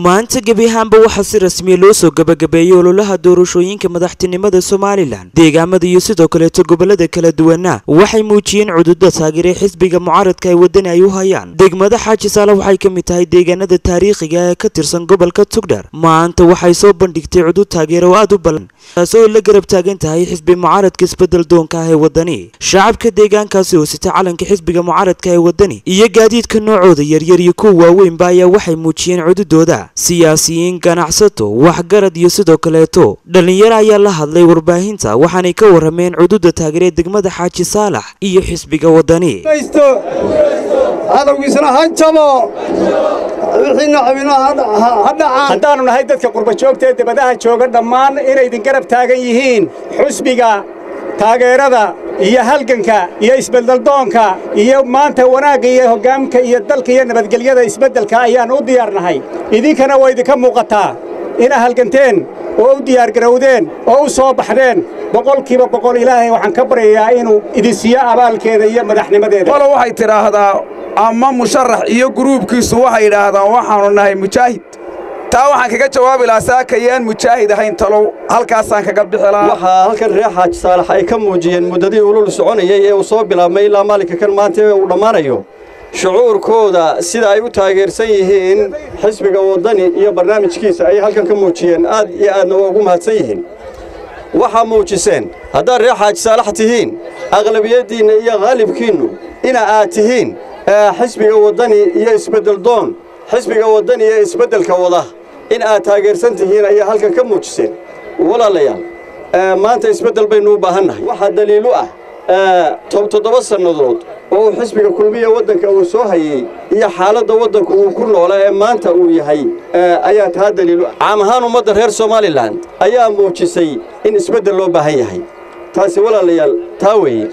maanta gebi ahaanba waxaa si rasmiya loo soo gabagabeeyey ololaha doorashooyinka madaxtinimada somalilan deegaamada iyo sidoo kaleeto gobolada kala duwana waxay muujiyeen cududa taageeray xisbiga mucaaradka ay wadani ay u hayaan degmada xaaji saale waxay ka mid tahay deegaanada taariikhiga ee ka tirsan gobolka tugdhar maanta waxay soo bandhigtay cudud taageero oo aad u ballan taasi oo la garab taagan tahay xisbi mucaaradka isbedel doonka ah ee wadani shacabka deegaankaasi oo sita calanka xisbiga mucaaradka ee wadani iyo gaadiidka noocooda yaryar iyo kuwa waaweynba ayaa waxay muujiyeen cududooda siyaasiyiin ganacsato waxgarad iyo sidoo kaleeto dhallinyaro ayaa la hadlay warbaahinta waxaanay ka warrameen cududa taageeree degmada xaaji saalax iyo xisbiga wadani cadowgiisna ha jabo wixiina cabino ha dhacaan haddaannu nahay dadka qurbajoogta ee debadaha jooga dhammaan inay idin garab taagan yihiin xusbiga taageerada iyo halganka iyo isbeddeldoonka iyo maanta wanaagga iyo hoggaamka iyo dalka iyo nabadgelyada isbeddelka ayaannu u diyaarnahay idinkana waa idinka muuqataa inaa halganteen oo u diyaargarowdeen oo u soo baxdeen boqolkiiba boqol ilaahay waxaan ka baryayaa inuu idin siiyo abaalkeeda iyo madaxnimadeeda walo waxay tidhaahdaa ama musharax iyo guruubkiisu waxay idhaahdaan waxaannu nahay mujaahid taa waxaan kaga jawaabi lahaa saakayaan mujaahid ahayn talow halkaasaan kaga bixi lahaa waxaa halkan reer xaaji saalax ay ka muujiyeen muddadii ulul soconayey ee uu soo bilaabmay ilaa maalinka kan maanta ee uu dhammaanayo shucuurkooda sida ay u taageersan yihiin xisbiga waddani iyo barnaamijkiisa ayay halkan ka muujiyeen aad iyo aadna waa ugu mahadsan yihiin waxaa muujiseen haddaad reer xaaji saalax tihiin aqlabiyaddiinna iyo khaalibkiinnu ina aad tihiin xisbiga waddani iyo isbeddeldoon xisbiga waddani ee isbeddelka wada in aad taageersan tihiin ayaa halkan ka muujiseen walaalayaal maanta isbeddel baynu u baahannahay waxaa daliilu ah toddoba sannadood oo uu xisbiga kulmiya waddanka uu soo hayey iyo xaaladda waddanku uu ku noola ee maanta uu yahay ayaa taa daliilu ah caam ahaan ummadda reer somalilan ayaa muujisay in isbeddel loo baahan yahay taasi walaalayaal taa weeye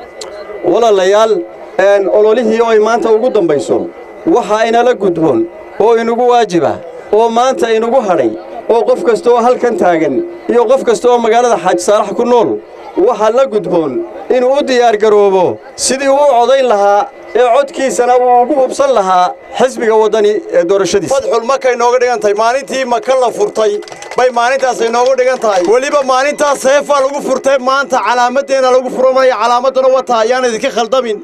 walaalayaal ololihii oo ay maanta ugu dambayso waxaa inala gudboon oo inugu waajiba oo maanta inugu hadhay oo qof kasta oo halkan taagan iyo qof kasta oo magaalada xaaji saalax ku nool waxaa la gudboon inuu u diyaargaroobo sidii uu u codayn lahaa ee codkiisana uu ugu hubsan lahaa xisbiga waddani ee doorashadiisa fadxul markay nooga dhigan tahay maalintii maka la furtay bay maalintaasay noogu dhigan tahay weliba maalintaas seefaa lagu furtay maanta calaamaddeena lagu furamaya calaamadduna wata ayaan idinka khaldamin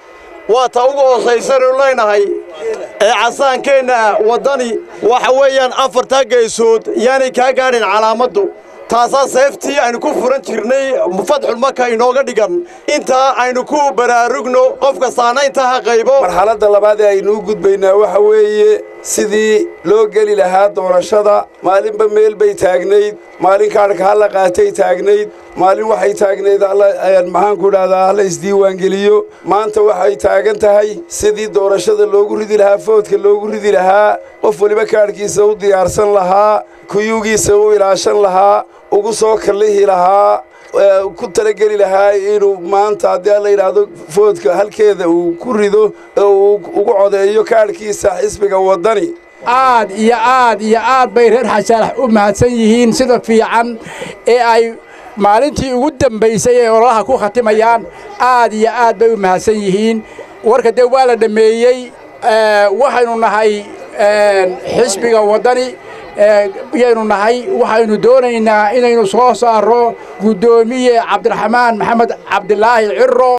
waa ta ugu hoosaysannu leynahay ee casaankeenna waddani waxa weeyaan afartaa geesood yaanay kaa gaadhin calaamaddu taasaa seeftii aynu ku furan jirnay fadxul marka inooga dhigan intaa aynu ku baraarugno qof kastaana intaa ha qaybo marxaladda labaad ee aynuu gudbaynaa waxa weeye sidii loo geli lahaa doorashada maalinba meel bay taagnayd maalin kaadhka halla qaatay taagnayd maalin waxay taagnayd maxaanku idhahdaa halla isdiiwaangeliyo maanta waxay taagan tahay sidii doorashada loogu ridi lahaa foodka loogu ridi lahaa qof weliba kaadhkiisa u diyaarsan lahaa kuyuugiisa u ilaashan lahaa ugu soo kallihi lahaa ku talageli lahaa inuu maanta haddii alla yidhaahdo foodka halkeeda uu ku rido oo uu ugu codeeyo kaadhkiisa xisbiga waddani aad iyo aad iyo aad bay reer xasaalax u mahadsan yihiin sida fiican ee ay maalintii ugu dambaysay ee ololaha ku khatimayaan aad iyo aad bay u mahadsan yihiin warka dee waa la dhammeeyey waxaynu nahay xisbiga waddani yaynu nahay waxaynu doonaynaa inaynu soo saarro guddoomiye cabdiraxmaan maxamed cabdilaahi ciro